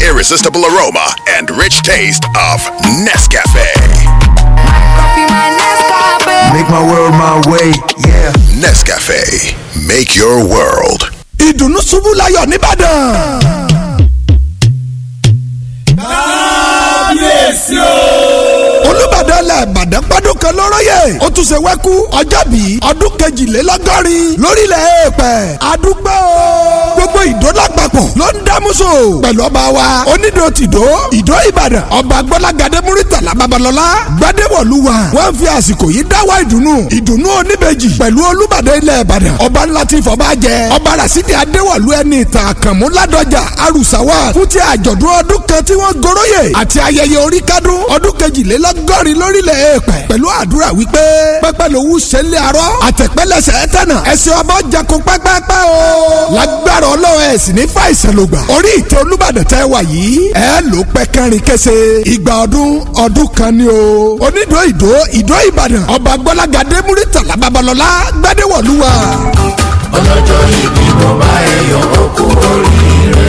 irresistible aroma and rich taste of Nescafe. Make my world my way, yeah. Nescafe, make your world. ìdùnnú ṣubú layọ̀ nìbàdàn. kábíyèsí o. olùbàdàn ilẹ̀ ìbàdàn gbọ́dún kan lọ́rọ́yè ó tún ṣe wẹ́kú ọjọ́ bí ọdún kejìlélọ́gọ́rin lórílẹ̀ èèpẹ̀ àdúgbò gbogbo ìdó lápapọ̀ ló ń dámúso pẹ̀lú ọba wa onídò tìdó ìdó ìbàdàn ọba gbọ́lágadé múrítàlá babalọ́lá gbadéwọ̀lúwa wọ́n fi àsìkò yìí dáwọ́ ìdùnnú ìdùnnú oníbejì pẹ̀lú olùbàdàn ilẹ̀ ìbàdàn ọba ńlá tí fọba jẹ ọba rasidi adéwọ̀lú ẹni ìtàn àkànmú ládọjà arùsáwà fún ti àjọ̀dún ọdún kan tí wọ́n goróyè àti ayẹyẹ orí kádùn ọdún kejìlélọ́gọ́rin lórílẹ̀ èèpẹ̀ pẹ̀lú àdúrà wípé pẹ́pẹ́ lówó sẹ́lẹ̀ arọ́ àtẹ̀pẹ́lẹsẹ̀ tẹ̀nà ẹ̀sìn ọba jakun pẹ́pẹ́pẹ́ o. lágbára ọlọ́run ẹ̀ sì ní fàìsàn ló gbà. orí ìtẹ́ olúbàdàn tẹ́ wà yìí ẹ ló pẹ́ kẹrin kése ìgbà ọdún ọdún kan ni o. onídòó ìdó ìdó ìbàdàn ọba gbọ́lágadé múrítàlá babalọ́lá gbadéwọ̀lúwa. ọlọ́jọ́ ìbí mo bá ẹyọ okú oríire.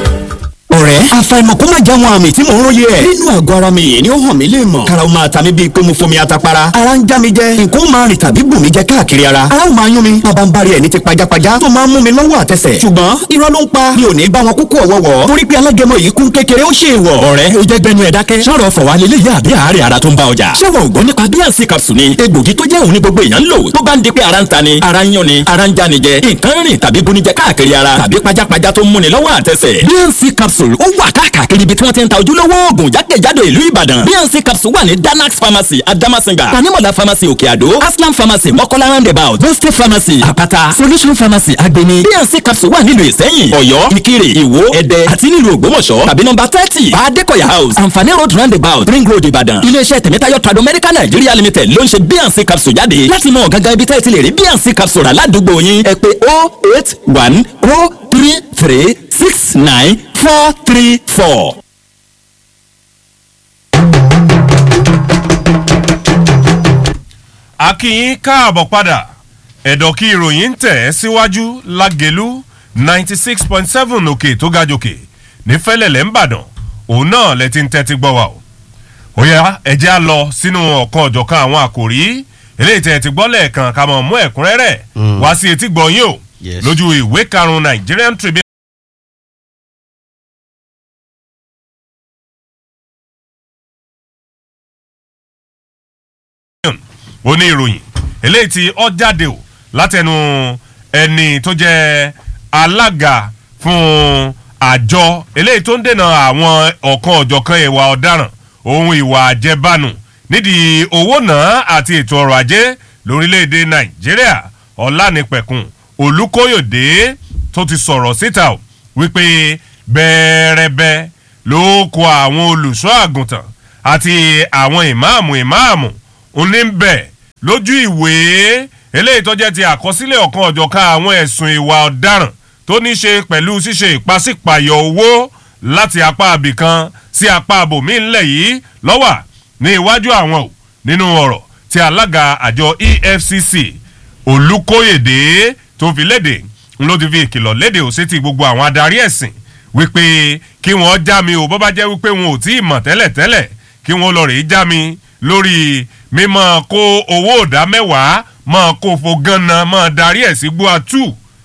ọ̀rẹ́ àfàìmọ̀ kó má jáwọn àmì tí mò ń róye ẹ̀. nínú àgọ́ ara mi yìí ni ó hàn mí lè mọ̀. karaw máa ta mi bíi pé mo fomi atapara. ara ń já mi jẹ nǹkan ó máa rìn tàbí bù mí jẹ káàkiri ara. ara ó máa yún mi bàbá ń bari ẹ̀ ní ti pajápajá tó máa ń mú mi lọ́wọ́ àtẹsẹ̀. ṣùgbọ́n irọ́ ló ń pa mi ò ní bá wọn kúkú ọ̀wọ́wọ́. torí pé alágẹmọ yìí kún kékeré ó ṣe ìwọ̀. ọ̀rẹ́ o jẹ́ gbẹnu ẹ̀ dákẹ́. sọ̀rọ̀ fọ̀ wá lélẹ̀ yá àbí àárẹ̀ ara tó ń bá ọjà. ṣé wọn ò gbọ́ nípa bíànsì capsule ni egbògi tó jẹ́ òun ní gbogbo èèyàn ń lò tó bá ń di pé ara ń ta ni ara ń yán ni ara ń já ni jẹ nǹkan rìn tàbí bunijẹ káàkiri ara tàbí pajápajá tó ń múni lọ́wọ́ àtẹsẹ̀. bíànsì capsule ó wà káàkiri ibi tí wọ́n ti ń ta ojúlówó oògùn jákèjádò ìlú ìbàdàn bnc capsule wà ní danax pharmacy adamasinga tanimola pharmacy òkè àdó aslam pharmacy mọ́kọ́lá roundabout boste pharmacy àpáta solution pharmacy agbeni bnc capsule wà nílùú ìsẹ́yìn ọ̀yọ́ ìkirè ìwó ẹ̀dẹ́ àti nílùú ògbómọ̀ṣọ́ tàbí nọ́mbà thirty adékọ̀yà house àǹfààní road roundabout ring road ìbàdàn iléeṣẹ́ tẹ̀mẹ́tayọ̀ trado medical nigeria limited ló ń ṣe bnc capsule jáde láti mọ gangan ibi tẹ́ ẹ ti lè rí bnc capsule rà ládùúgbò yín ẹ pé oh eight one oh three three six nine four three four. a kí yín káàbọ̀ padà ẹ̀dọ̀ kí ìròyìn ń tẹ̀ ẹ́ síwájú lágẹ̀lú ninety six point seven òkè tó ga jòkè ní fẹ́lẹ̀lẹ̀ ń bàdàn òun náà lẹ ti ń tẹ́tí gbọ́ wa o. ó yá ẹ̀jẹ̀ á lọ sínú ọ̀kan ọ̀jọ̀kan àwọn àkòrí eléyìí tẹ̀ ti gbọ́ lẹ́ẹ̀kan ká mọ̀ mú ẹ̀kúnrẹ́rẹ́ wá sí etí gbọ́ yín o lójú ìwé karùn-ún Nigerian Tribune. ó ní ìròyìn eléyìí tí ó jáde o látẹnu ẹni tó jẹ́ alága fún àjọ eléyìí tó ń dènà àwọn ọ̀kan ọ̀jọ̀kan ìwà ọ̀daràn ohun ìwà àjẹbánu nídìí owó náà àti ètò ọrọ̀ ajé lórílẹ̀‐èdè nàìjíríà ọ̀lànípẹ̀kun olùkóyòdé tó ti sọ̀rọ̀ síta o wípé bẹ́ẹ̀rẹ̀bẹ́ ló kó àwọn olùṣọ́ àgùntàn àti àwọn ìmáàmù ìmáàmù òní ń bẹ̀ lójú ìwé eléyìí tó jẹ́ ti àkọsílẹ̀ ọ̀kan ọ̀jọ̀kan àwọn ẹ̀sùn ìwà ọ̀daràn tó ní ṣe pẹ̀lú ṣíṣe ìpàsípàyọ̀ owó láti apá abìkan sí apá abòmí ńlẹ̀ yìí lọ́wà ní iwájú àwọn ò nínú ọ̀rọ̀ tí alága àjọ EFCC Olúkóyèdé tó fi léde ló ti fi ìkìlọ̀ léde ò sétí gbogbo àwọn adarí ẹ̀sìn wípé kí wọ́n já mi ò bó bá jẹ́ wípé wọn ò tí ì mọ̀ tẹ́lẹ̀tẹ́lẹ̀ kí wọ́n lọ rèé já mi lórí mímọ́ kó owó ìdá mẹ́wàá mọ́ kó fo gánà mọ́ darí ẹ̀ sí gbóàtú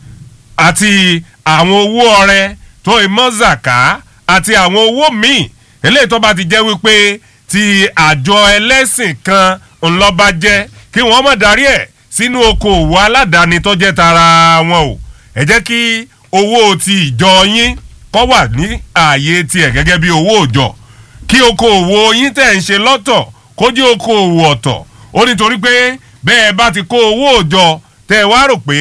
àti àwọn owó ọrẹ tó ìmọ̀ zàká àti àwọn owó míì eléyìí tó bá ti jẹ́ wípé ti àjọ ẹlẹ́sìn kan ńlọ́ba jẹ́ kí wọ́n mọ̀ darí ẹ̀ sínú okòòwò aládàáni tó jẹ́ tara wọn o ẹ jẹ́ kí owó ti ìjọ yín kọ́ wà ní ààyè tiẹ̀ gẹ́gẹ́ bí owó òjọ kí okòòwò yín tẹ̀ ń ṣe lọ́tọ̀ kó jẹ́ okòòwò ọ̀tọ̀ ó nítorí pé bẹ́ẹ̀ bá ti kó owó òjọ tẹ́ ẹ wá rò pé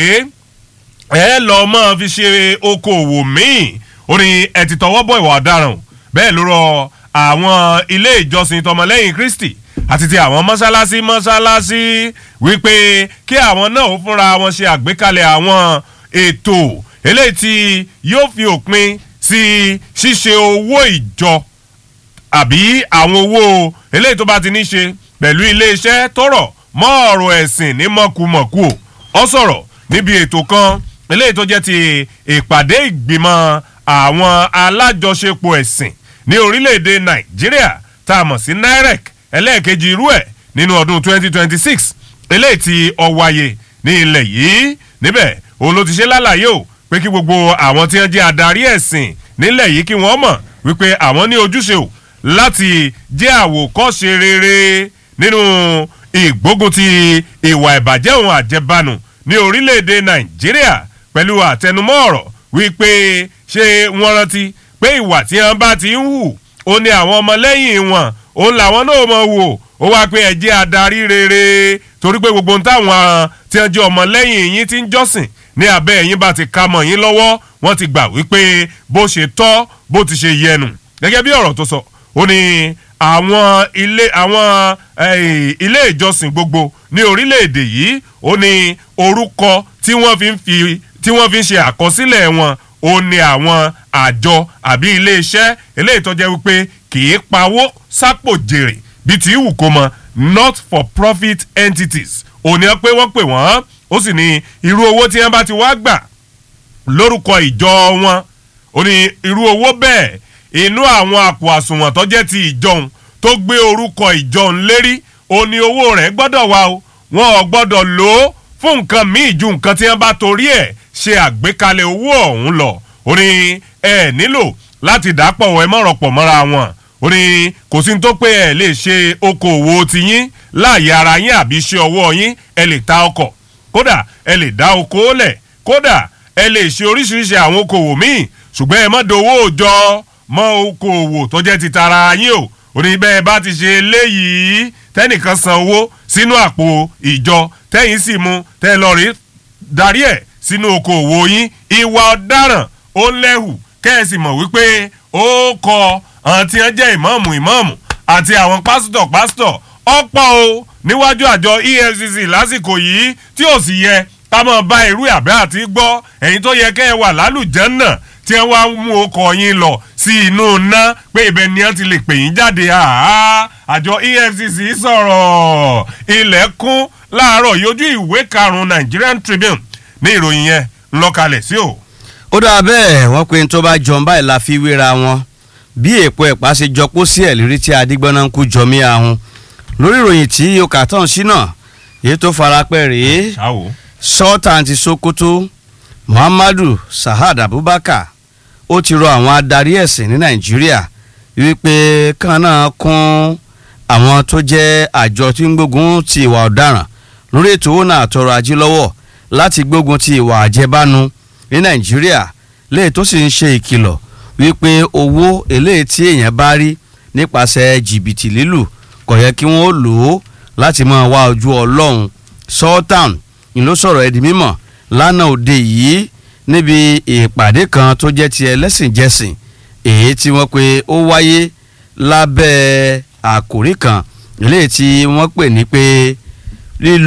ẹ lọ mọ́ fi ṣe okòòwò míì ó ní ẹ ti tọwọ́ bọ̀ ìwà ọ̀daràn bẹ́ẹ̀ ló rọ àwọn ilé ìjọsìn tọmọlẹ́yìn Kristi àti ti àwọn mọ́sálásí mọ́sálásí wípé kí àwọn náà ó fúnra wọn ṣe àgbékalẹ̀ àwọn ètò eléyìí tí yóò fi òpin sí ṣíṣe owó ìjọ àbí àwọn owó eléyìí tó bá ti ní ṣe pẹ̀lú iléeṣẹ́ tọrọ mọ́ ọ̀rọ̀ ẹ̀sìn ní mọ̀kùmọ̀kù ọ sọ̀rọ̀ níbi ètò kan eléyìí tó jẹ́ ti ìpàdé ìgbìmọ̀ àwọn alájọṣepọ̀ ẹ̀sìn ní orílẹ̀-èdè nàìjíríà tá a mọ̀ sí nirec ẹlẹ́ẹ̀kejì irú ẹ̀ nínú ọdún 2026 eléyìí tí ó wáyé ní ilẹ̀ yìí níbẹ̀ òun ló ti ṣe lálàyé o pé kí gbogbo àwọn tí wọ́n jẹ́ adarí ẹ̀sìn nílẹ̀ yìí kí wọ́n mọ̀ wípé àwọn ní ojúṣe o láti jẹ́ àwòkọ́ṣe rere nínú ìgbógun ti ìwà ìbàjẹ́ òun àjẹbánu ní orílẹ̀-èdè nàìjíríà pẹ̀lú àtẹnumọ́ ọ̀rọ̀ wípé ṣé wọ́n rántí pé ìwà tí wọ́n bá ti ń hù ó ní àwọn ọmọlẹ́yìn wọn òun làwọn náà mọ̀ wò ó wá pé ẹ jẹ́ adarí rere torí pé gbogbo ohun táwọn tí wọ́n jẹ́ ọmọlẹ́yìn yín ti ń jọ́sìn ní abẹ́ ẹ̀yìn bá ti ka mọ̀ yín lọ́wọ́ wọ́n ti gbà wípé bó ṣe tọ́ bó ti ṣe yẹnu gẹ́gẹ́ bí ọ̀rọ̀ tó sọ ó ní àwọn ilé àwọn ilé ìjọsìn gbogbo ní orílẹ̀-èdè yìí ó ní orúkọ tí wọ́n fi ń fi tí wọ́n fi ń ṣe àkọsílẹ̀ wọn ó ní àwọn àjọ àbí iléeṣẹ́ eléyìí tó jẹ́ wípé kì í pawó sápò jèrè bíi tí wù kó mọ not for profit entities ò ní pé wọ́n pè wọ́n ó sì ní irú owó tí wọ́n bá ti wá gbà lórúkọ ìjọ wọn ó ní irú owó bẹ́ẹ̀ inú àwọn àpò àsùnwọ̀n tó jẹ́ ti ìjọun tó gbé orúkọ ìjọun lérí ó ní owó rẹ̀ gbọ́dọ̀ wá o wọn ò gbọ́dọ̀ lò ó fún nǹkan míì ju nǹkan tí wọ́n bá torí ẹ̀ ṣe àgbékalẹ̀ owó ọ̀hún lọ ó ní ẹ nílò láti dàpọ̀ ẹ mọ̀rọ̀pọ̀ mọ́ra wọn ó ní kò sí ní tó pé ẹ lè ṣe okòwò tiyín láàyè ara yín àbí iṣẹ́ ọwọ́ yín ẹ lè ta ọkọ̀ kódà ẹ lè dá oko lẹ̀ kódà ẹ lè ṣe oríṣiríṣi àwọn okòwò míì ṣùgbọ́n ẹ má dowó òòjọ́ mọ́ okòwò tó jẹ́ ti tara yín o ó ní bẹ́ẹ̀ bá ti ṣe léyìí tẹ́nìkan san owó sínú àpò ìjọ tẹ́yìn sì mú tẹ́ lọ rí darí ẹ̀ sínú okòwò yín ìwà ọ̀daràn ó lẹ́hù kẹ́ẹ̀sì mọ̀ wípé ó kọ àwọn tí wọ́n jẹ́ ìmọ̀ọ̀mù ìmọ̀ọ̀mù àti àwọn pásítọ̀ pásítọ̀ ọ̀pọ̀ o níwájú àjọ efcc lásìkò yìí tí ò sì yẹ ká mọ̀ bá irú àbẹ́ àti gbọ́ ẹ̀yin tó yẹ kẹ́ ẹ wà lálùjẹ́ náà tí wọ́n wá mú ọkọ̀ yín lọ sí inú ná pé ibẹ̀ ni wọ́n ti lè pè yín jáde àjọ efcc sọ̀rọ̀ ilẹ̀kùn láàárọ̀ yójú ìwé karùn-ún nigerian tribune ní ìròyìn yẹn ńlọkalẹ̀ sí o. ó dáa bẹ́ẹ̀ wọ́n pe tó bá jọ báyìí la fi wéra wọn bí èpo ẹ̀pá ṣe jọ kó sí ẹ̀lérí tí adigbọ́nà ń kú jọmí ahun lórí ìròyìn tí yóò tán sí náà èyí tó farapẹ́ rèé sultan ti sokoto muhammadu sahad abubakar ó ti rọ àwọn adarí ẹ̀sìn ní nàìjíríà wípé kan náà kún àwọn tó jẹ́ àjọ tí ń gbógun ti ìwà ọ̀daràn lórí ètò owó náà tọrọ ajé lọ́wọ́ láti gbógun ti ìwà àjẹbánu ní nàìjíríà léè tó sì ń ṣe ìkìlọ̀ wípé owó eléyìí tí èèyàn bá rí nípasẹ̀ jìbìtì lílù kò yẹ kí wọ́n lò ó láti máa wá ojú ọlọ́run sultan ni ló sọ̀rọ̀ ẹ̀dí mímọ̀ lánàá òde yìí níbi ìpàdé kan tó jẹ́ ti ẹlẹ́sìnjẹsìn èyí tí wọ́n pe ó wáyé lábẹ́ àkòrí kan eléyìí tí wọ́n pè ní pé lílo